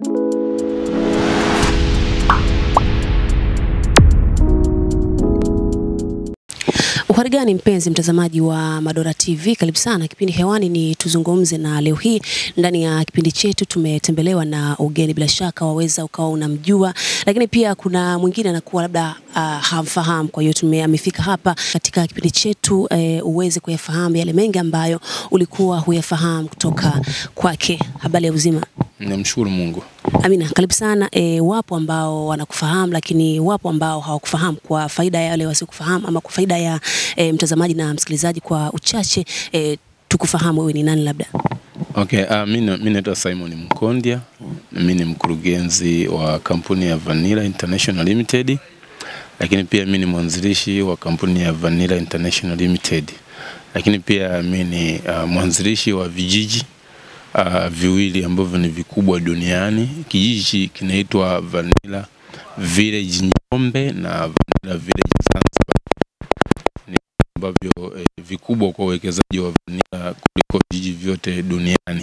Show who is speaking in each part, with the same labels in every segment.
Speaker 1: Uhari gani mpenzi mtazamaji wa Madora TV, karibu sana. Kipindi hewani ni tuzungumze, na leo hii ndani ya kipindi chetu tumetembelewa na ugeni, bila shaka waweza ukawa unamjua, lakini pia kuna mwingine anakuwa labda uh, hamfahamu. Kwa hiyo tume amefika hapa katika kipindi chetu eh, uweze kuyafahamu yale mengi ambayo ulikuwa huyafahamu kutoka kwake. Habari ya uzima?
Speaker 2: Namshukuru Mungu.
Speaker 1: Amina, karibu sana. E, wapo ambao wanakufahamu lakini wapo ambao hawakufahamu. Kwa faida ya wale wasiokufahamu ama kwa faida ya e, mtazamaji na msikilizaji kwa uchache e, tukufahamu wewe ni nani labda?
Speaker 2: Okay, uh, mimi naitwa Simon Mkondia. Mimi ni mkurugenzi wa kampuni ya Vanilla International Limited, lakini pia mimi ni mwanzilishi wa kampuni ya Vanilla International Limited, lakini pia mimi ni uh, mwanzilishi wa vijiji uh, viwili ambavyo ni vikubwa duniani. Kijiji kinaitwa Vanilla Village Njombe na Vanilla Village Zanzibar, ni ambavyo eh, vikubwa kwa uwekezaji wa vanilla kuliko vijiji vyote duniani.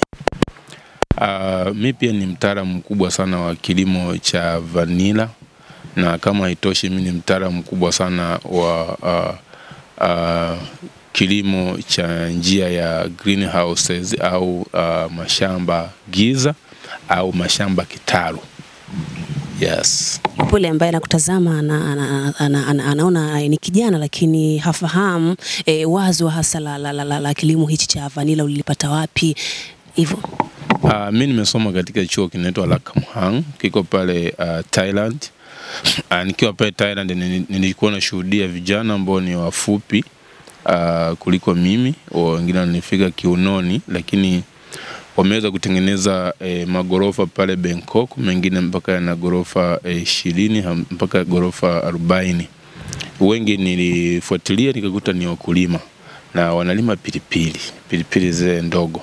Speaker 2: Uh, mi pia ni mtaalamu mkubwa sana wa kilimo cha vanilla na kama haitoshi, mi ni mtaalamu mkubwa sana wa uh, uh, kilimo cha njia ya greenhouses au uh, mashamba giza au mashamba kitalu. Yes.
Speaker 1: Yule ambaye anakutazama ana, ana, ana, ana, anaona ni kijana lakini hafahamu e, wazo hasa la, la, la, la, la kilimo hichi cha vanilla ulilipata wapi hivyo?
Speaker 2: Uh, mi nimesoma katika chuo kinaitwa Lakamhang kiko pale uh, Thailand. Uh, nikiwa pale Thailand nili- nilikuwa nashuhudia vijana ambao ni wafupi uh, kuliko mimi, wengine wananifika kiunoni, lakini wameweza kutengeneza eh, magorofa pale Bangkok, mengine mpaka yana gorofa ishirini ham- mpaka gorofa arobaini. Wengi nilifuatilia nikakuta ni wakulima na wanalima pilipili pilipili zile ndogo.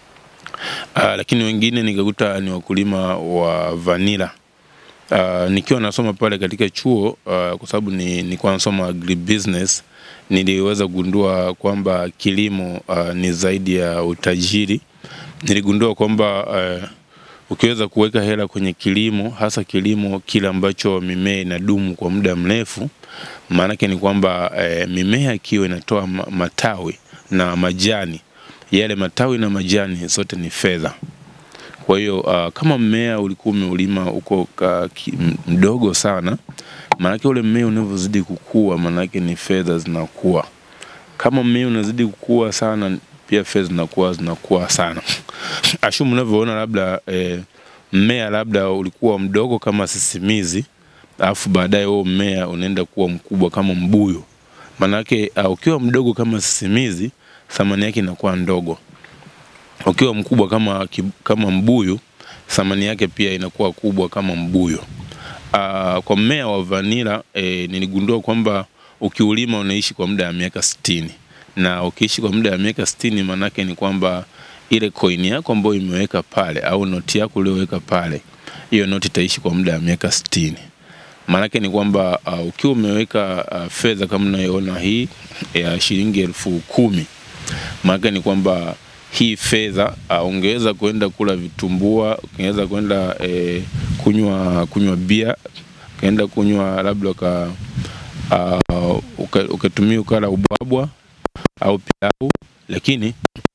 Speaker 2: Uh, lakini wengine nikakuta ni wakulima wa vanila. Uh, nikiwa nasoma pale katika chuo uh, kwa sababu ni nilikuwa nasoma agribusiness, niliweza kugundua kwamba kilimo uh, ni zaidi ya utajiri. Niligundua kwamba uh, ukiweza kuweka hela kwenye kilimo, hasa kilimo kile ambacho mimea inadumu kwa muda mrefu, maanake ni kwamba uh, mimea ikiwa inatoa ma- matawi na majani, yale matawi na majani zote ni fedha. Kwa hiyo uh, kama mmea ulikuwa umeulima uko ka, ki, m- mdogo sana, maanake ule mmea unavyozidi kukua, maanake ni fedha zinakuwa. Kama mmea unazidi kukua sana, pia fedha zinakuwa zinakuwa sana. Ashumu unavyoona labda eh, mmea labda ulikuwa mdogo kama sisimizi, alafu baadaye huo mmea unaenda kuwa mkubwa kama mbuyu. Maanake uh, ukiwa mdogo kama sisimizi, thamani yake inakuwa ndogo ukiwa mkubwa kama, ki- kama mbuyu thamani yake pia inakuwa kubwa kama mbuyu. Uh, kwa mmea wa vanila eh, niligundua kwamba ukiulima unaishi kwa muda wa miaka sitini na ukiishi kwa muda wa miaka sitini maanake ni kwamba ile coin yako ambayo imeweka pale au noti yako uliyoweka pale, hiyo noti itaishi kwa muda wa miaka sitini. Maanake ni kwamba uh, ukiwa umeweka uh, fedha kama unayoona hii ya shilingi elfu kumi maana ni kwamba hii fedha uh, ungeweza kwenda kula vitumbua, ungeweza kwenda eh, kunywa kunywa bia, ukaenda kunywa labda uka uh, uka- ukatumia ukala ubwabwa au pilau, lakini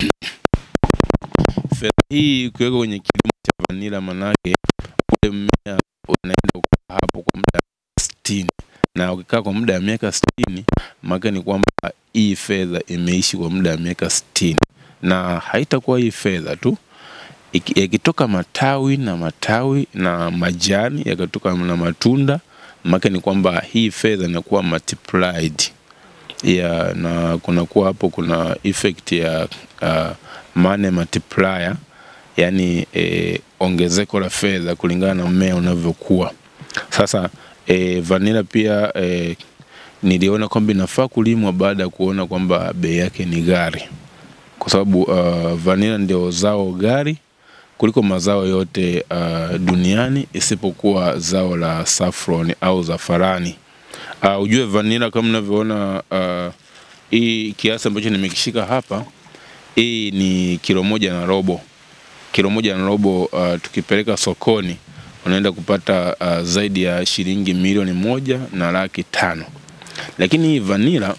Speaker 2: fedha hii ukiweka kwenye kilimo cha vanila, manake ule mmea unaenda kukaa hapo kwa muda wa sitini na ukikaa kwa muda wa miaka sitini maana ni kwamba hii fedha imeishi kwa muda wa miaka sitini na haitakuwa hii fedha tu Iki- yakitoka matawi na matawi na majani yakatoka na matunda maana ni kwamba hii fedha inakuwa multiplied ya na kunakuwa hapo kuna effect ya uh, money multiplier yani eh, ongezeko la fedha kulingana na mmea unavyokuwa sasa eh, vanilla pia eh, niliona kwamba inafaa kulimwa baada ya kuona kwamba bei yake ni ghali, kwa sababu uh, vanilla ndio zao ghali kuliko mazao yote uh, duniani isipokuwa zao la saffron au zafarani. Uh, ujue vanilla kama unavyoona uh, hii kiasi ambacho nimekishika hapa, hii ni kilo moja na robo. Kilo moja na robo uh, tukipeleka sokoni unaenda kupata uh, zaidi ya shilingi milioni moja na laki tano. Lakini hii vanilla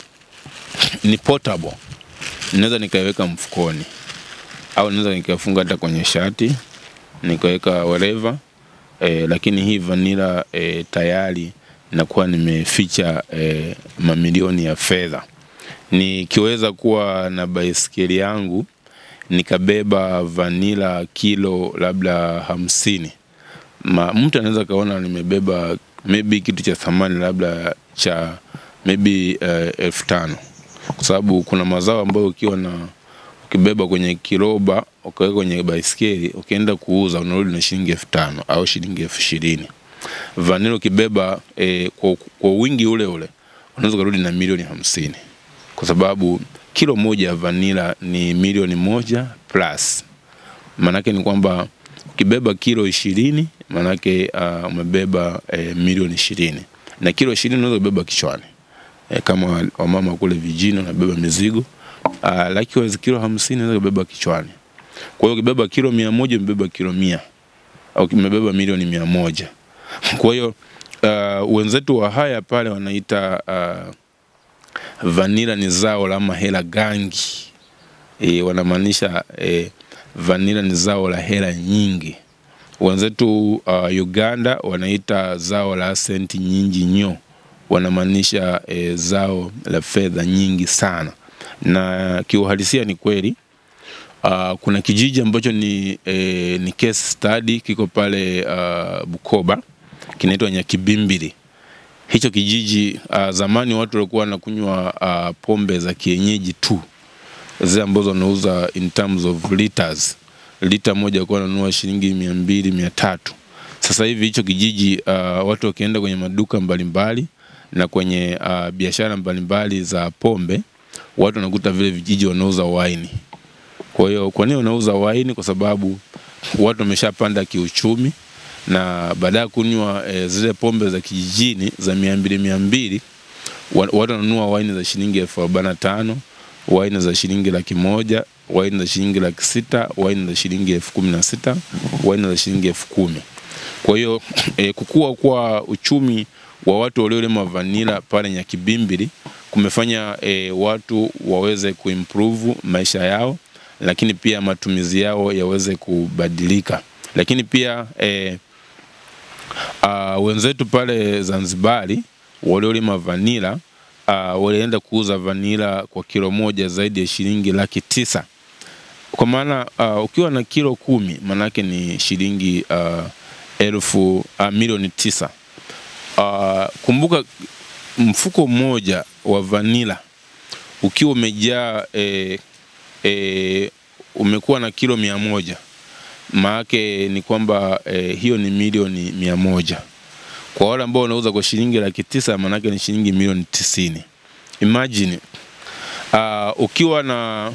Speaker 2: ni portable, naweza nikaiweka mfukoni au naweza nikafunga hata kwenye shati nikaweka wherever eh, lakini hii vanilla eh, tayari nakuwa nimeficha eh, mamilioni ya fedha. Nikiweza kuwa na baiskeli yangu nikabeba vanila kilo labda hamsini, ma, mtu anaweza kaona nimebeba maybe kitu cha thamani labda cha maybe uh, elfu tano kwa sababu kuna mazao ambayo ukiwa na ukibeba kwenye kiroba ukaweka kwenye baiskeli ukienda kuuza unarudi na shilingi elfu tano au shilingi elfu ishirini vanila ukibeba eh, kwa, kwa wingi ule ule unaweza ukarudi na milioni hamsini kwa sababu kilo moja ya vanila ni milioni moja plus. Maanake ni kwamba ukibeba kilo ishirini maanake uh, umebeba eh, milioni ishirini na kilo ishirini unaweza kubeba kichwani eh, kama wamama kule vijijini wanabeba mizigo uh, likewise kilo hamsini unaweza kubeba kichwani. Kwa hiyo ukibeba kilo mia moja umebeba kilo mia au umebeba milioni mia moja. Kwa hiyo uh, wenzetu wa haya pale wanaita uh, vanila ni zao la mahela gangi e, wanamaanisha e, vanila ni zao la hela nyingi. Wenzetu uh, Uganda wanaita zao la senti nyingi nyo, wanamaanisha e, zao la fedha nyingi sana, na kiuhalisia ni kweli. Uh, kuna kijiji ambacho ni, e, ni case study kiko pale uh, Bukoba kinaitwa Nyakibimbili hicho kijiji uh, zamani watu walikuwa wanakunywa uh, pombe za kienyeji tu zile ambazo wanauza in terms of liters. Lita moja walikuwa wananunua shilingi mia mbili mia tatu. Sasa hivi hicho kijiji uh, watu wakienda kwenye maduka mbalimbali na kwenye uh, biashara mbalimbali za pombe, watu wanakuta vile vijiji wanauza waini. Kwa hiyo kwa nini wanauza waini? Kwa sababu watu wameshapanda kiuchumi na baada ya kunywa e, zile pombe za kijijini za mia mbili mia mbili watu wananunua waini za shilingi elfu arobaini na tano waini za shilingi laki moja waini za shilingi laki sita waini za shilingi elfu kumi na sita waini za shilingi elfu kumi kwa hiyo e, kukua kwa uchumi wa watu waliolima vanila pale Nyakibimbili kumefanya e, watu waweze kuimprove maisha yao, lakini pia matumizi yao yaweze kubadilika, lakini pia e, Uh, wenzetu pale Zanzibari waliolima vanila uh, walienda kuuza vanila kwa kilo moja zaidi ya shilingi laki tisa kwa maana uh, ukiwa na kilo kumi maanake ni shilingi uh, elfu uh, milioni tisa. Uh, kumbuka mfuko mmoja wa vanila ukiwa umejaa e, e, umekuwa na kilo mia moja maake ni kwamba eh, hiyo ni milioni mia moja kwa wale ambao wanauza kwa shilingi laki tisa maanake ni shilingi milioni tisini imagine uh, ukiwa na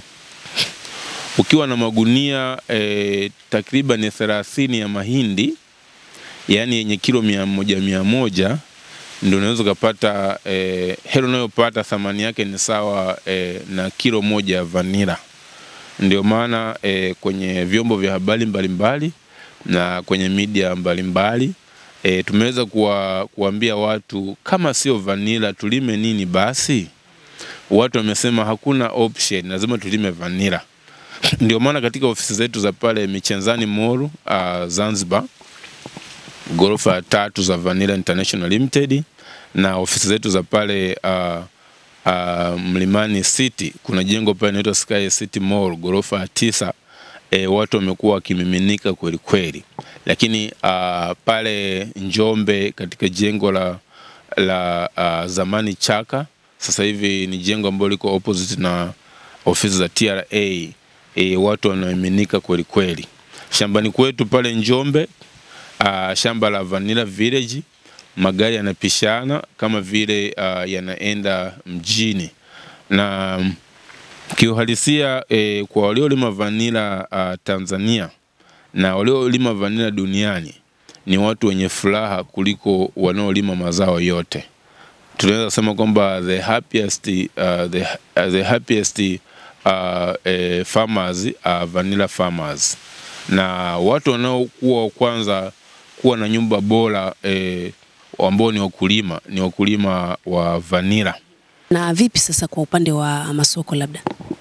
Speaker 2: ukiwa na magunia eh, takriban thelathini ya mahindi yaani yenye kilo mia moja mia moja ndio unaweza ukapata eh, hela unayopata thamani yake ni sawa eh, na kilo moja ya vanila ndio maana e, kwenye vyombo vya habari mbalimbali na kwenye media mbalimbali e, tumeweza kuwa, kuambia watu kama sio vanila tulime nini basi. Watu wamesema hakuna option, lazima tulime vanila. Ndio maana katika ofisi zetu za pale Michenzani Mall uh, Zanzibar, ghorofa ya tatu za Vanilla International Limited na ofisi zetu za pale uh, uh, Mlimani City kuna jengo pale inaitwa Sky City Mall ghorofa ya tisa. E, watu wamekuwa wakimiminika kweli kweli, lakini uh, pale Njombe katika jengo la, la uh, zamani Chaka sasa hivi ni jengo ambalo liko opposite na ofisi za TRA. E, watu wanamiminika kweli kweli. Shambani kwetu pale Njombe uh, shamba la Vanilla Village magari yanapishana kama vile uh, yanaenda mjini na kiuhalisia e, kwa waliolima vanila uh, Tanzania na waliolima vanila duniani ni watu wenye furaha kuliko wanaolima mazao yote. Tunaweza kusema kwamba the happiest, uh, the, uh, the happiest uh, eh, farmers are vanilla farmers, na watu wanaokuwa kwanza kuwa na nyumba bora e, ambao ni wakulima ni wakulima wa vanila.
Speaker 1: Na vipi sasa kwa upande wa masoko labda?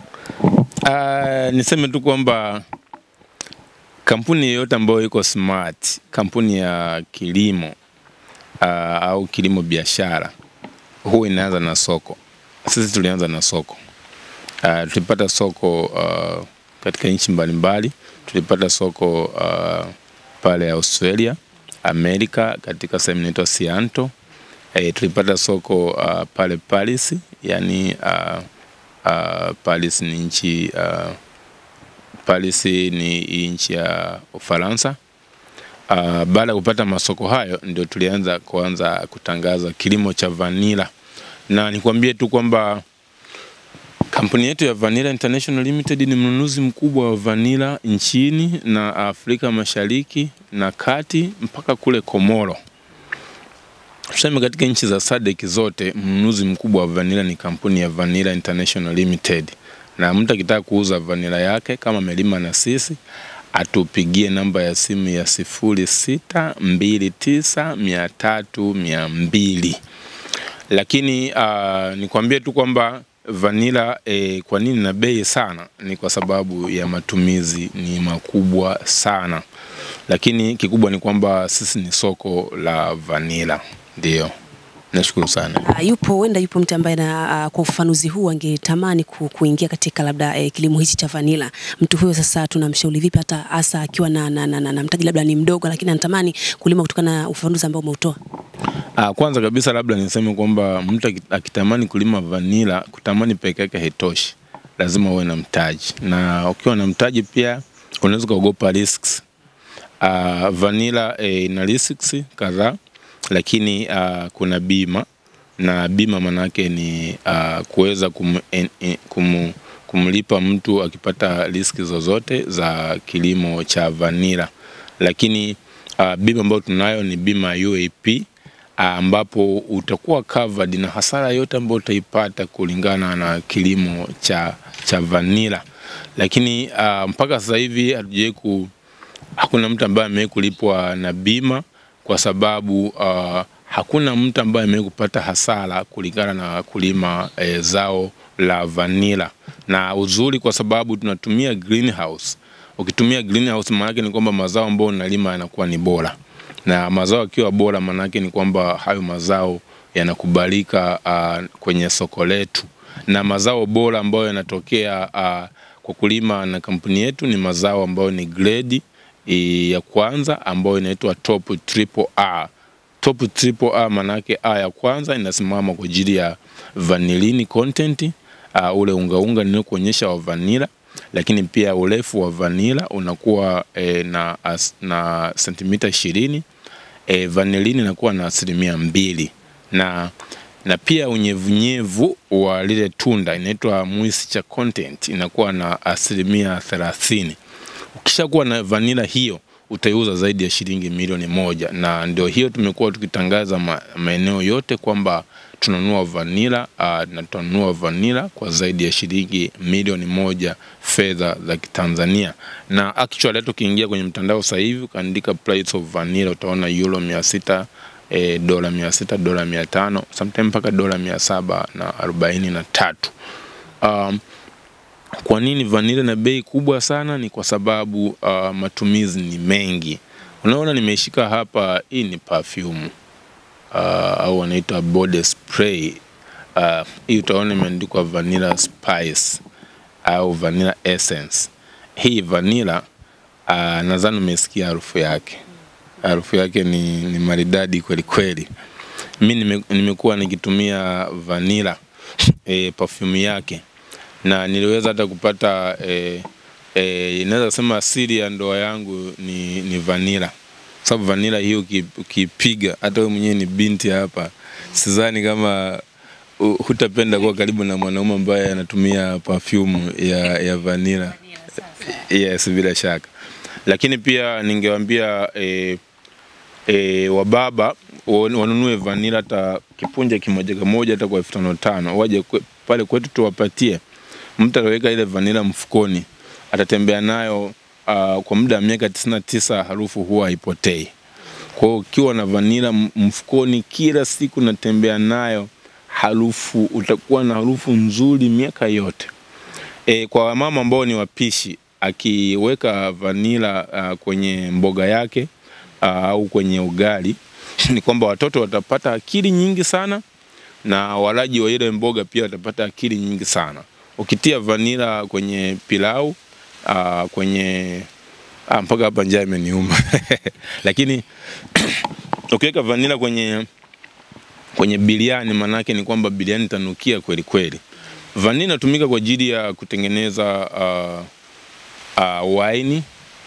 Speaker 2: Uh, niseme tu kwamba kampuni yoyote ambayo iko smart, kampuni ya kilimo uh, au kilimo biashara, huwa inaanza na soko. Sisi tulianza na soko uh, tulipata soko uh, katika nchi mbalimbali. Tulipata soko uh, pale Australia, Amerika, katika sehemu inaitwa Sianto. E, tulipata soko uh, pale Paris, yani uh, uh, Paris ni nchi uh, Paris ni nchi ya Ufaransa. Uh, baada ya kupata masoko hayo ndio tulianza kuanza kutangaza kilimo cha vanila, na nikwambie tu kwamba kampuni yetu ya Vanilla International Limited ni mnunuzi mkubwa wa vanila nchini na Afrika Mashariki na Kati mpaka kule Komoro. Tuseme katika nchi za SADC zote mnunuzi mkubwa wa vanila ni kampuni ya Vanilla International Limited, na mtu akitaka kuuza vanila yake kama amelima na sisi atupigie namba ya simu ya sifuri sita mbili tisa mia tatu mia mbili. Lakini uh, nikwambie tu kwamba vanila eh, kwa nini na bei sana? Ni kwa sababu ya matumizi ni makubwa sana, lakini kikubwa ni kwamba sisi ni soko la vanila. Ndio, nashukuru sana.
Speaker 1: Uh, yupo huenda yupo mtu ambaye na uh, kwa ufafanuzi huu angetamani ku, kuingia katika labda eh, kilimo hichi cha vanila. Mtu huyo sasa tunamshauri vipi, hata hasa akiwa na, na, na, na, na mtaji labda ni mdogo, lakini anatamani kulima kutokana na ufafanuzi ambao umeutoa?
Speaker 2: Ah, kwanza kabisa labda niseme kwamba mtu aki- akitamani kulima vanila, kutamani peke yake haitoshi, lazima uwe na mtaji, na ukiwa na mtaji pia unaweza kuogopa risks. Uh, vanila eh, ina risks kadhaa, lakini uh, kuna bima na bima manake ni uh, kuweza kum, en, en, kum, kumlipa mtu akipata riski zozote za kilimo cha vanila, lakini uh, bima ambayo tunayo ni bima ya UAP ambapo utakuwa covered na hasara yote ambayo utaipata kulingana na kilimo cha, cha vanila. Lakini uh, mpaka sasa hivi hatujawai ku hakuna mtu ambaye amewahi kulipwa na bima kwa sababu uh, hakuna mtu ambaye amewahi kupata hasara kulingana na kulima eh, zao la vanila, na uzuri kwa sababu tunatumia greenhouse. Ukitumia greenhouse maana yake ni kwamba mazao ambayo unalima yanakuwa ni bora na mazao yakiwa bora, maanake ni kwamba hayo mazao yanakubalika uh, kwenye soko letu, na mazao bora ambayo yanatokea uh, kwa kulima na kampuni yetu ni mazao ambayo ni grade e, ya kwanza ambayo inaitwa top triple R. Top triple R maanake A ya kwanza inasimama kwa ajili ya vanillin content uh, ule ungaunga niliokuonyesha wa vanilla lakini pia urefu wa vanila unakuwa e, na, as, na sentimita ishirini e, vanilini inakuwa na asilimia mbili na na pia unyevunyevu wa lile tunda inaitwa moisture content inakuwa na asilimia thelathini. Ukishakuwa na vanila hiyo utaiuza zaidi ya shilingi milioni moja, na ndio hiyo tumekuwa tukitangaza ma, maeneo yote kwamba tunanunua vanila uh, na tunanunua vanila kwa zaidi ya shilingi milioni moja fedha za Kitanzania. Na actually hata ukiingia kwenye mtandao sasa hivi ukaandika price of vanilla utaona euro mia sita e, dola mia sita dola mia tano sometimes mpaka dola mia saba na arobaini na tatu. Um, kwa nini vanilla na bei kubwa sana? Ni kwa sababu uh, matumizi ni mengi. Unaona, nimeshika hapa, hii ni perfume uh, au wanaita body spray uh, hii utaona imeandikwa vanilla spice au vanilla essence. Hii vanilla uh, nadhani umesikia harufu yake, harufu yake ni, ni maridadi kweli kweli. Mi nime, nimekuwa nikitumia vanilla e, perfume yake na niliweza hata kupata e, e, inaweza sema siri ya ndoa yangu ni, ni vanilla sababu vanila hiyo uki- ukipiga, hata wewe mwenyewe ni binti hapa, sidhani kama uh, hutapenda kuwa karibu na mwanaume ambaye anatumia perfume ya, ya vanila. Yes, bila shaka. Lakini pia ningewaambia eh, e, wababa wan- wanunue vanila hata kipunja kimoja kimoja hata kwa elfu tano tano waje kwe, pale kwetu tuwapatie. Mtu ataweka ile vanila mfukoni, atatembea nayo uh, kwa muda wa miaka tisini na tisa harufu huwa haipotei. Kwa hiyo ukiwa na vanila m- mfukoni kila siku natembea nayo, harufu utakuwa na harufu nzuri miaka yote. E, kwa wamama ambao ni wapishi, akiweka vanila uh, kwenye mboga yake uh, au kwenye ugali ni kwamba watoto watapata akili nyingi sana na walaji wa ile mboga pia watapata akili nyingi sana. Ukitia vanila kwenye pilau uh, kwenye ah, mpaka hapa njaa imeniuma lakini ukiweka vanila kwenye kwenye biriani, maanake ni kwamba biriani itanukia kweli kweli. Vanila inatumika kwa ajili ya kutengeneza uh, uh, waini,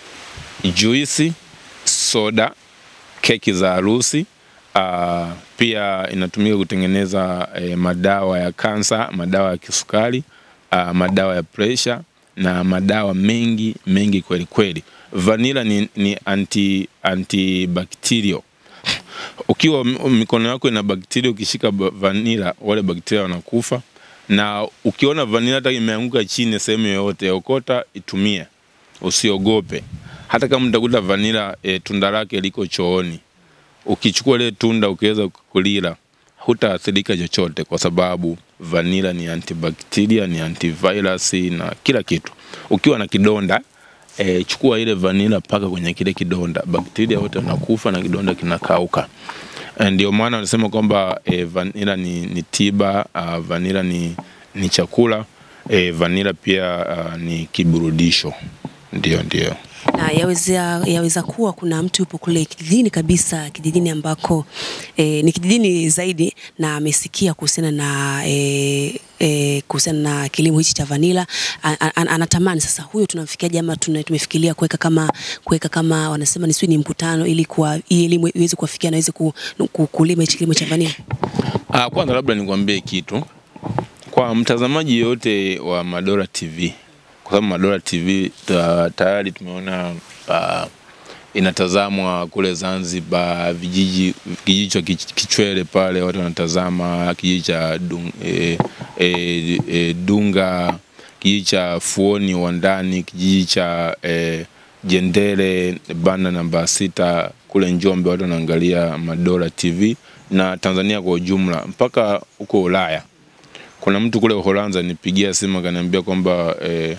Speaker 2: juisi, soda, keki za harusi. Uh, pia inatumika kutengeneza eh, madawa ya kansa, madawa ya kisukari, uh, madawa ya presha na madawa mengi mengi kweli kweli. Vanila ni, ni anti antibacterial. Ukiwa m- mikono yako ina bakteria, ukishika ba- vanila, wale bakteria wanakufa. Na ukiona vanila hata imeanguka chini sehemu yoyote, okota, itumie, usiogope. Hata kama utakuta vanila e, tunda lake liko chooni, ukichukua ile tunda ukiweza kulila hutaathirika chochote, kwa sababu vanila ni antibacteria, ni antivirus na kila kitu. Ukiwa na kidonda e, chukua ile vanila paka kwenye kile kidonda, bakteria wote wanakufa na kidonda kinakauka. Eh, Ndio maana wanasema kwamba e, vanila ni, ni tiba uh, vanila ni, ni chakula e, vanila pia uh, ni kiburudisho. Ndio, ndio.
Speaker 1: na yaweza, yaweza kuwa kuna mtu yupo kule kijijini kabisa, kijijini ambako e, ni kijijini zaidi, na amesikia kuhusiana na e, e, kuhusiana na kilimo hichi cha vanila A- a- a- anatamani sasa, huyo tunamfikiaje? Ama tuna- tumefikiria kuweka kama kuweka kama wanasema ni sijui ni mkutano, ili kwa hii elimu iweze kuwafikia na iweze ku, ku, kulima hichi kilimo cha vanila.
Speaker 2: Ah, kwanza labda nikwambie kitu kwa mtazamaji yoyote wa Madora TV, kwa sababu Madora TV ta, tayari tumeona uh, inatazamwa kule Zanzibar, vijiji kijiji cha Kich- Kichwele pale watu wanatazama, kijiji cha Dun, e, e, e, Dunga, kijiji cha Fuoni Wandani, kijiji cha e, Jendele banda namba sita kule Njombe, watu wanaangalia Madora TV na Tanzania kwa ujumla mpaka huko Ulaya. Kuna mtu kule Uholanzi nipigia simu akaniambia kwamba eh,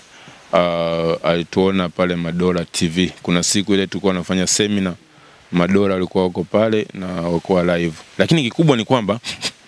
Speaker 2: uh, alituona pale Madora TV. Kuna siku ile tulikuwa tunafanya semina, Madora walikuwa wako pale na wakuwa live, lakini kikubwa ni kwamba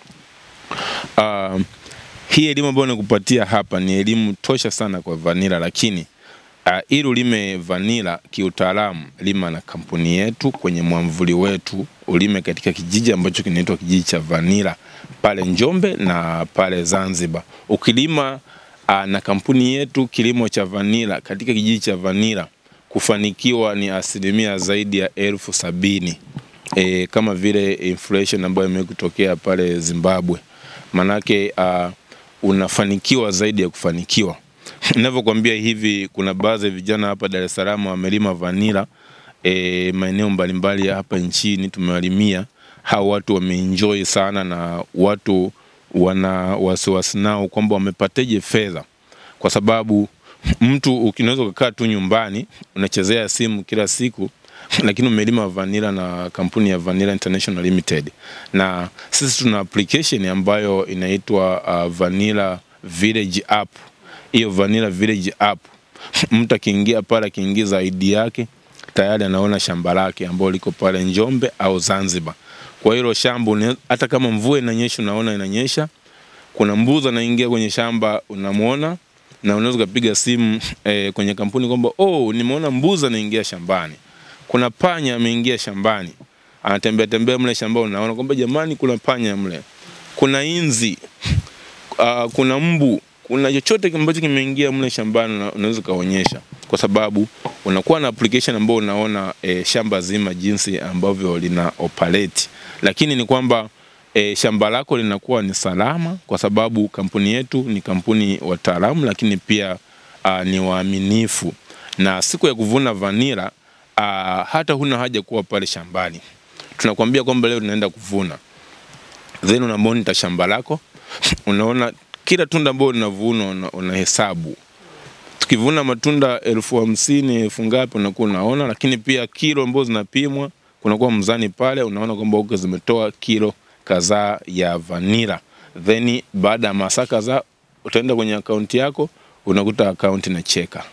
Speaker 2: uh, hii elimu ambayo nakupatia hapa ni elimu tosha sana kwa vanila, lakini uh, ili ulime vanila kiutaalamu, lima na kampuni yetu kwenye mwamvuli wetu, ulime katika kijiji ambacho kinaitwa kijiji cha vanila pale Njombe na pale Zanzibar. Ukilima uh, na kampuni yetu kilimo cha vanila katika kijiji cha vanila, kufanikiwa ni asilimia zaidi ya elfu sabini e, kama vile inflation ambayo imekutokea pale Zimbabwe, manake uh, unafanikiwa zaidi ya kufanikiwa. Ninavyokuambia hivi, kuna baadhi ya vijana hapa Dar es Salaam wamelima vanila e, maeneo mbalimbali ya hapa nchini tumewalimia. Hao watu wameenjoy sana, na watu wana wasiwasi nao kwamba wamepateje fedha, kwa sababu mtu unaweza ukakaa tu nyumbani unachezea simu kila siku lakini umelima vanilla na kampuni ya Vanilla International Limited, na sisi tuna application ambayo inaitwa uh, Vanilla Village app. Hiyo Vanilla Village app, mtu akiingia pale, akiingiza ID yake tayari anaona shamba lake ambalo liko pale Njombe au Zanzibar. Kwa hilo shamba une- hata kama mvua inanyesha, unaona inanyesha, kuna mbuzi anaingia kwenye shamba unamwona, na unaweza ukapiga simu eh, kwenye kampuni kwamba oh, nimeona mbuzi anaingia shambani, kuna panya ameingia shambani, anatembea tembea mle shambani, unaona kwamba jamani, kuna panya mle, kuna inzi uh, kuna mbu, kuna chochote ambacho kimeingia mle shambani, una- unaweza ukaonyesha, kwa sababu unakuwa na application ambayo unaona eh, shamba zima jinsi ambavyo lina operate, lakini ni kwamba e, shamba lako linakuwa ni salama kwa sababu kampuni yetu ni kampuni wataalamu, lakini pia a, ni waaminifu, na siku ya kuvuna vanila a, hata huna haja kuwa pale shambani. Tunakwambia kwamba leo tunaenda kuvuna, then una monitor shamba lako, unaona kila tunda ambalo linavunwa una- unahesabu tukivuna matunda elfu hamsini elfu ngapi unakuwa unaona, lakini pia kilo ambazo zinapimwa kunakuwa mzani pale, unaona kwamba huko zimetoa kilo kadhaa ya vanila, then baada ya masaa kadhaa utaenda kwenye akaunti yako unakuta akaunti inacheka.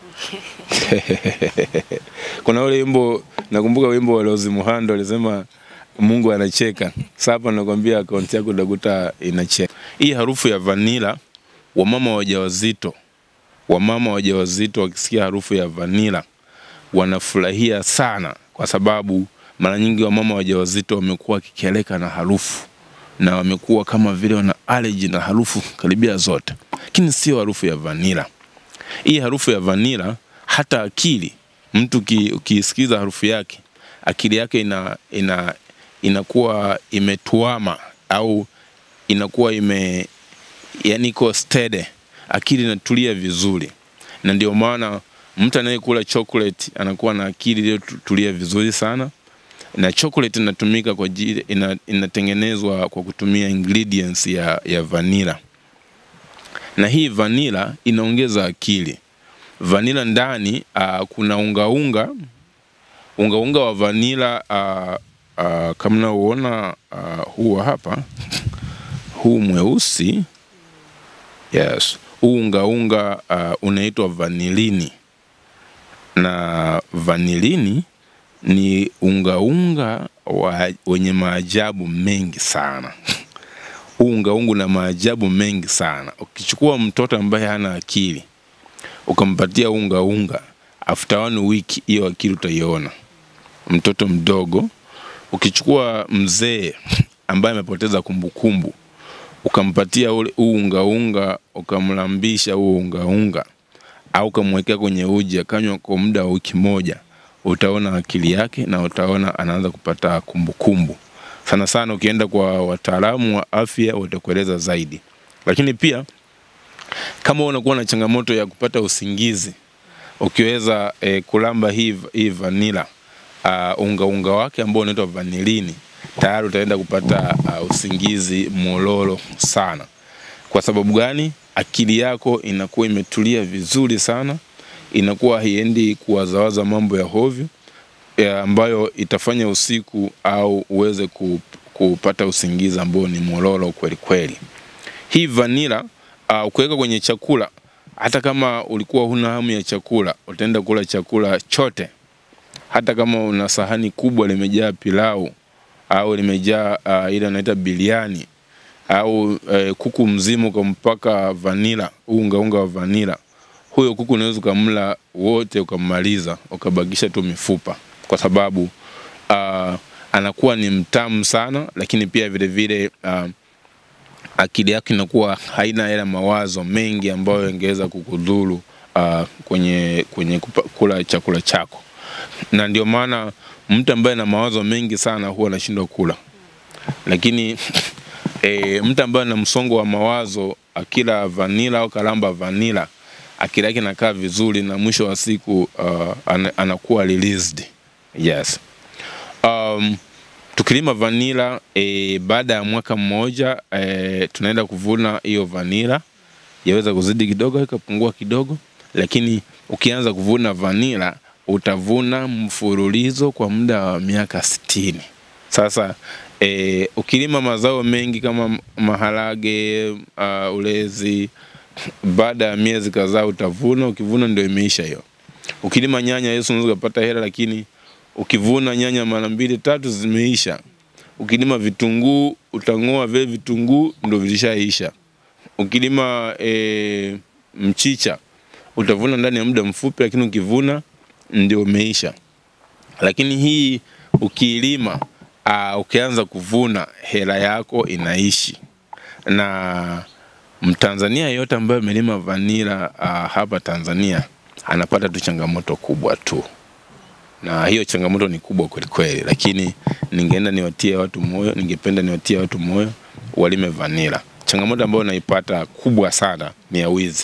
Speaker 2: Kuna ule wimbo nakumbuka wimbo wa Rose Muhando alisema Mungu anacheka. Sasa hapa nakwambia akaunti yako utakuta inacheka. Hii harufu ya vanila, wamama wajawazito, wamama wajawazito wakisikia harufu ya vanila wanafurahia sana, kwa sababu mara nyingi wamama wajawazito wamekuwa wakikeleka na harufu na wamekuwa kama vile wana allergy na harufu karibia zote, lakini sio harufu ya vanila. Hii harufu ya vanila, hata akili mtu ki- ukiisikiza harufu yake, akili yake ina, ina inakuwa imetuama au inakuwa ime yani iko steady, akili inatulia vizuri, na ndio maana mtu anayekula chocolate anakuwa na akili iliyotulia vizuri sana na chocolate inatumika kwa ajili ina, inatengenezwa kwa kutumia ingredients ya, ya vanilla na hii vanilla inaongeza akili. Vanilla ndani uh, kuna unga unga unga unga wa vanilla uh, uh, kama unauona uh, huu hapa huu mweusi yes, huu unga unga uh, unaitwa vanilini na vanilini ni unga unga wa, wenye maajabu mengi sana. Huu unga unga una maajabu mengi sana. Ukichukua mtoto ambaye hana akili ukampatia unga unga, after one week hiyo akili utaiona. Mtoto mdogo, ukichukua mzee ambaye amepoteza kumbukumbu ukampatia ule huu unga unga, ukamlambisha huu unga unga au ukamwekea kwenye uji akanywa kwa muda wa wiki moja, utaona akili yake na utaona anaanza kupata kumbukumbu. Sana sana ukienda kwa wataalamu wa afya watakueleza zaidi, lakini pia kama unakuwa na changamoto ya kupata usingizi, ukiweza eh, kulamba hii, hii vanila uh, unga unga wake ambao unaitwa vanilini, tayari utaenda kupata uh, usingizi mololo sana. Kwa sababu gani? Akili yako inakuwa imetulia vizuri sana, inakuwa haiendi kuwazawaza mambo ya hovyo ya ambayo itafanya usiku au uweze ku- kupata usingizi ambao ni mololo kweli kweli. Hii vanila uh, ukiweka kwenye chakula, hata kama ulikuwa huna hamu ya chakula, utaenda kula chakula chote, hata kama una sahani kubwa limejaa pilau au limejaa uh, ile anaita biliani au eh, kuku mzima ukampaka vanila, unga unga wa vanila, huyo kuku unaweza ukamla wote ukammaliza, ukabakisha tu mifupa, kwa sababu uh, anakuwa ni mtamu sana, lakini pia vile vile uh, akili yako inakuwa haina yale mawazo mengi ambayo yangeweza kukudhuru uh, kwenye, kwenye kupa, kula chakula chako, na ndio maana mtu ambaye ana mawazo mengi sana huwa anashindwa kula, lakini e, mtu ambaye ana msongo wa mawazo akila vanila au kalamba vanila akili yake inakaa vizuri na mwisho wa siku uh, ana, anakuwa released. Yes. Um, tukilima vanila e, baada ya mwaka mmoja e, tunaenda kuvuna hiyo vanila, yaweza kuzidi kidogo ikapungua kidogo, lakini ukianza kuvuna vanila utavuna mfululizo kwa muda wa miaka sitini. Sasa e, ukilima mazao mengi kama maharage uh, ulezi, baada ya miezi kadhaa utavuna. Ukivuna ndio imeisha hiyo. Ukilima nyanya, Yesu unaweza kupata hela, lakini ukivuna nyanya mara mbili tatu zimeisha. Ukilima vitunguu utang'oa vile vitunguu ndio vilishaisha. Ukilima e, mchicha utavuna ndani ya muda mfupi, lakini ukivuna ndio umeisha. Lakini hii ukiilima uh, ukianza kuvuna hela yako inaishi. Na Mtanzania yeyote ambaye amelima vanila uh, hapa Tanzania anapata tu changamoto kubwa tu, na hiyo changamoto ni kubwa kweli kweli, lakini ningeenda niwatie watu moyo, ningependa niwatie watu moyo walime vanila. Changamoto ambayo naipata kubwa sana ni ya wizi.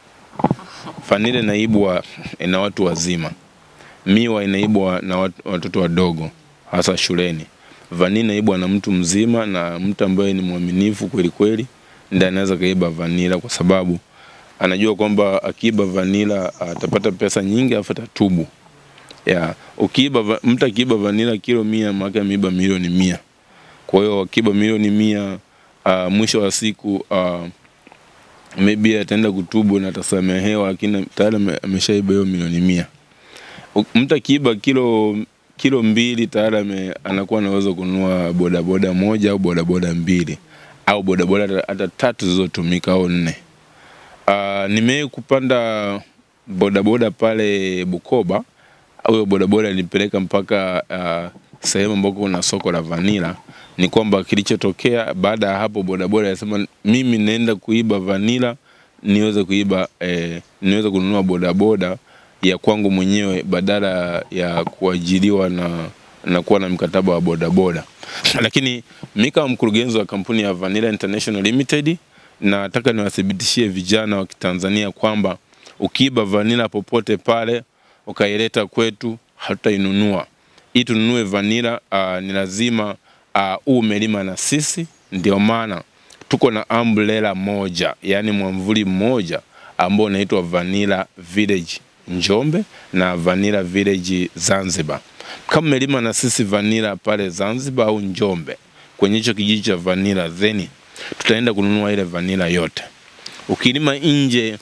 Speaker 2: Vanila inaibwa na watu wazima, miwa inaibwa na watu, watoto wadogo hasa shuleni. Vanila inaibwa na mtu mzima na mtu ambaye ni mwaminifu kweli kweli, ndiye anaweza kaiba vanila kwa sababu anajua kwamba akiiba vanila atapata pesa nyingi afu atatubu. ya ukiiba va- mtu akiiba vanila kilo mia maana ameiba milioni mia kwa hiyo akiiba milioni mia uh, mwisho wa siku uh, maybe ataenda kutubu na atasamehewa lakini tayari ame- ameshaiba hiyo milioni mia U- mtu akiiba kilo kilo mbili tayari ame- anakuwa anaweza kununua bodaboda moja au bodaboda mbili au bodaboda hata- hata tatu zilizotumika au nne uh, nimewahi kupanda bodaboda pale Bukoba. Huyo bodaboda alinipeleka mpaka uh, sehemu ambako kuna soko la vanila. Ni kwamba kilichotokea baada ya hapo, bodaboda alisema mimi naenda kuiba vanila niweze kuiba eh, niweze kununua bodaboda ya kwangu mwenyewe badala ya kuajiriwa na na kuwa na mkataba wa bodaboda. Lakini mi kama mkurugenzi wa kampuni ya Vanilla International Limited nataka niwathibitishie vijana wa Kitanzania kwamba ukiiba vanila popote pale ukaileta kwetu hatutainunua. Ili tununue vanila uh, ni lazima uh, uwe umelima na sisi. Ndio maana tuko na umbrella moja, yaani mwamvuli mmoja ambao unaitwa Vanilla Village Njombe na Vanilla Village Zanzibar. Kama umelima na sisi vanila pale Zanzibar au Njombe kwenye hicho kijiji cha vanila, then tutaenda kununua ile vanila yote. Ukilima nje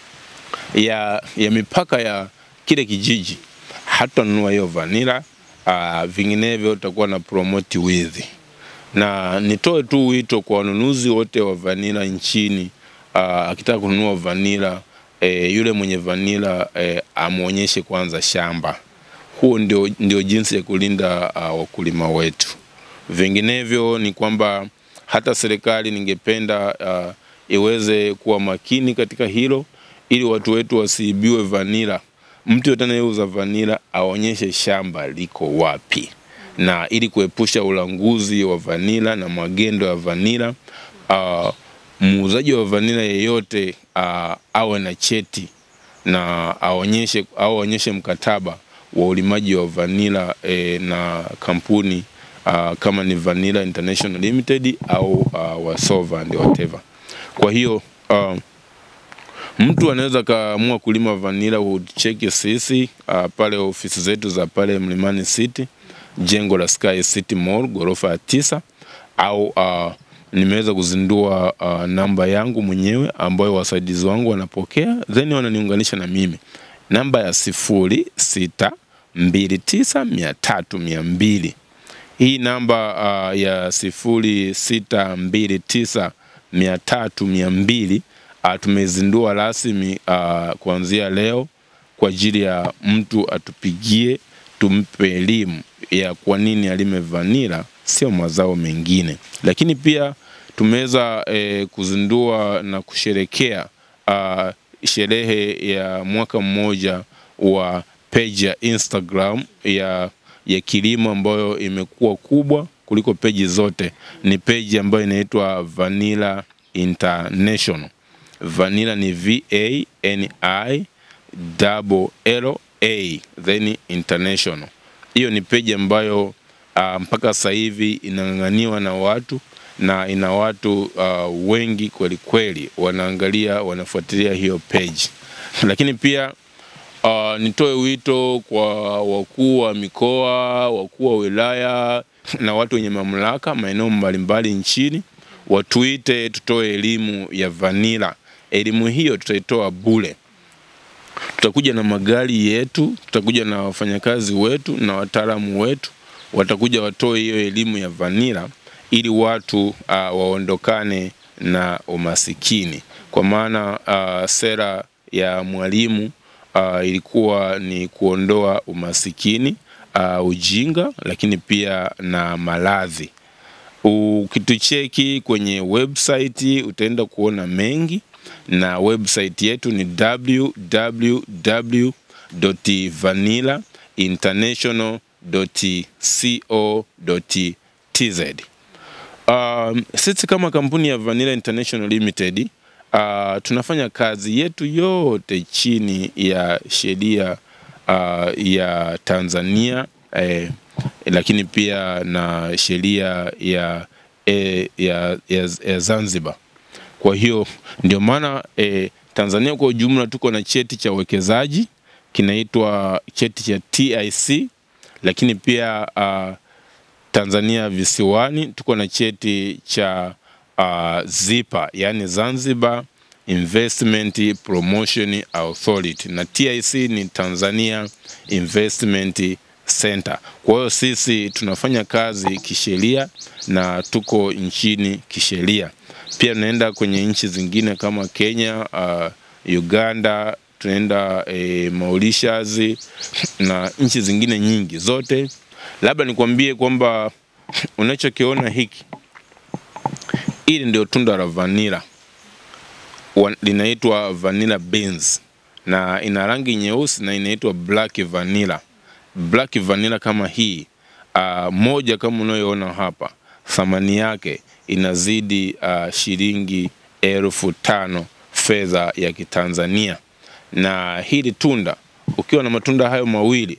Speaker 2: ya, ya mipaka ya kile kijiji hatanunua hiyo vanila uh, vinginevyo utakuwa na promote wizi. Na nitoe tu wito kwa wanunuzi wote wa vanila nchini uh, akitaka kununua vanila eh, yule mwenye vanila eh, amwonyeshe kwanza shamba. Huo ndio, ndio jinsi ya kulinda uh, wakulima wetu. Vinginevyo ni kwamba hata serikali ningependa uh, iweze kuwa makini katika hilo ili watu wetu wasiibiwe vanila. Mtu yote anayeuza vanila aonyeshe shamba liko wapi, na ili kuepusha ulanguzi wa vanila na magendo ya vanila uh, muuzaji wa vanila yeyote uh, awe na cheti na aonyeshe au aonyeshe mkataba wa ulimaji wa vanila eh, na kampuni uh, kama ni Vanilla International Limited au uh, Wasova and whatever. Kwa hiyo uh, mtu anaweza kaamua kulima vanila, hucheki sisi uh, pale ofisi zetu za pale Mlimani City, jengo la Sky City Mall ghorofa ya tisa, au uh, nimeweza kuzindua uh, namba yangu mwenyewe ambayo wasaidizi wangu wanapokea then wananiunganisha na mimi, namba ya sifuri sita mbili tisa mia tatu mia mbili. Hii namba uh, ya sifuri sita mbili tisa mia tatu mia mbili uh, tumezindua rasmi uh, kuanzia leo kwa ajili ya mtu atupigie tumpe elimu ya kwa nini alime vanila sio mazao mengine. Lakini pia tumeweza eh, kuzindua na kusherekea uh, sherehe ya mwaka mmoja wa page ya Instagram ya ya kilimo ambayo imekuwa kubwa kuliko peji zote. Ni peji ambayo inaitwa Vanilla International. Vanilla ni V A N I double L A then international. Hiyo ni peji ambayo uh, mpaka sasa hivi inang'ang'aniwa na watu na ina watu uh, wengi kweli kweli wanaangalia wanafuatilia hiyo page, lakini pia uh, nitoe wito kwa wakuu wa mikoa, wakuu wa wilaya na watu wenye mamlaka maeneo mbalimbali nchini watuite, tutoe elimu ya vanila. Elimu hiyo tutaitoa bure tutakuja na magari yetu, tutakuja na wafanyakazi wetu na wataalamu wetu, watakuja watoe hiyo elimu ya vanila ili watu uh, waondokane na umasikini, kwa maana uh, sera ya Mwalimu uh, ilikuwa ni kuondoa umasikini uh, ujinga, lakini pia na maradhi. Ukitucheki kwenye website utaenda kuona mengi na website yetu ni www.vanillainternational.co.tz. Um, sisi kama kampuni ya Vanilla International Limited uh, tunafanya kazi yetu yote chini ya sheria uh, ya Tanzania eh, lakini pia na sheria ya, eh, ya, ya, ya Zanzibar. Kwa hiyo ndio maana eh, Tanzania kwa ujumla tuko na cheti cha uwekezaji, kinaitwa cheti cha TIC, lakini pia uh, Tanzania visiwani tuko na cheti cha uh, ZIPA, yani Zanzibar Investment Promotion Authority, na TIC ni Tanzania Investment Center. Kwa hiyo sisi tunafanya kazi kisheria na tuko nchini kisheria. Pia tunaenda kwenye nchi zingine kama Kenya, uh, Uganda, tunaenda eh, Mauritius na nchi zingine nyingi zote. Labda nikwambie kwamba unachokiona hiki, hili ndio tunda la vanilla Wa- linaitwa vanilla beans na ina rangi nyeusi na inaitwa black vanilla. Black vanilla kama hii uh, moja kama unayoona hapa, thamani yake inazidi uh, shilingi elfu tano fedha ya Kitanzania. Na hili tunda, ukiwa na matunda hayo mawili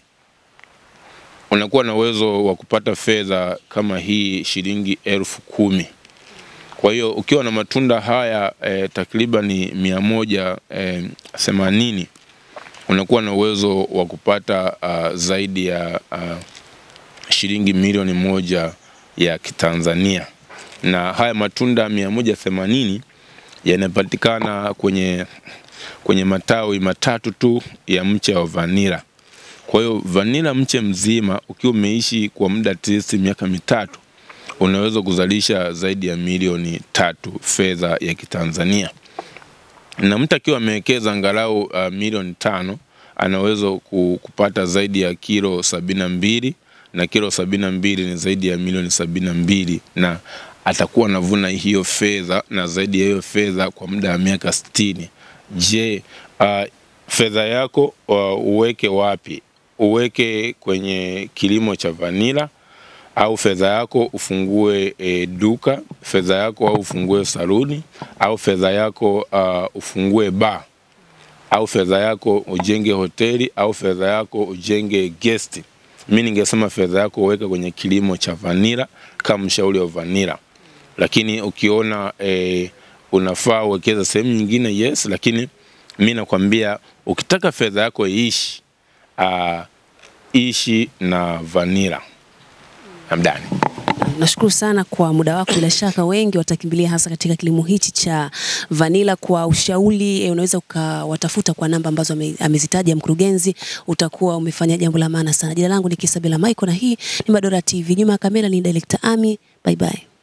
Speaker 2: unakuwa na uwezo wa kupata fedha kama hii shilingi elfu kumi. Kwa hiyo ukiwa na matunda haya eh, takriban mia moja eh, themanini unakuwa na uwezo wa kupata uh, zaidi ya uh, shilingi milioni moja ya Kitanzania, na haya matunda mia moja themanini yanapatikana kwenye, kwenye matawi matatu tu ya mche wa vanila. Kwa hiyo vanila mche mzima ukiwa umeishi kwa muda at least miaka mitatu unaweza kuzalisha zaidi ya milioni tatu fedha ya Kitanzania, na mtu akiwa amewekeza angalau uh, milioni tano anaweza ku- kupata zaidi ya kilo sabini na mbili na kilo sabini na mbili ni zaidi ya milioni sabini na mbili na atakuwa anavuna hiyo fedha na zaidi ya hiyo fedha kwa muda wa miaka sitini. Je, uh, fedha yako uh, uweke wapi? Uweke kwenye kilimo cha vanila au fedha yako ufungue e, duka, fedha yako au ufungue saluni, au fedha yako uh, ufungue bar, au fedha yako ujenge hoteli, au fedha yako ujenge guest. Mi ningesema fedha yako uweke kwenye kilimo cha vanila kama mshauri wa vanila, lakini ukiona e, unafaa uwekeza sehemu nyingine, yes, lakini mi nakwambia ukitaka fedha yako iishi, uh, ishi na vanila. Hamdani.
Speaker 1: Nashukuru sana kwa muda wako. Bila shaka wengi watakimbilia hasa katika kilimo hichi cha vanila. Kwa ushauri eh, unaweza ukawatafuta kwa namba ambazo ame- amezitaja mkurugenzi, utakuwa umefanya jambo la maana sana. Jina langu ni Kisabela Michael na hii ni Madora TV. Nyuma ya kamera ni Director Ami. Bye bye.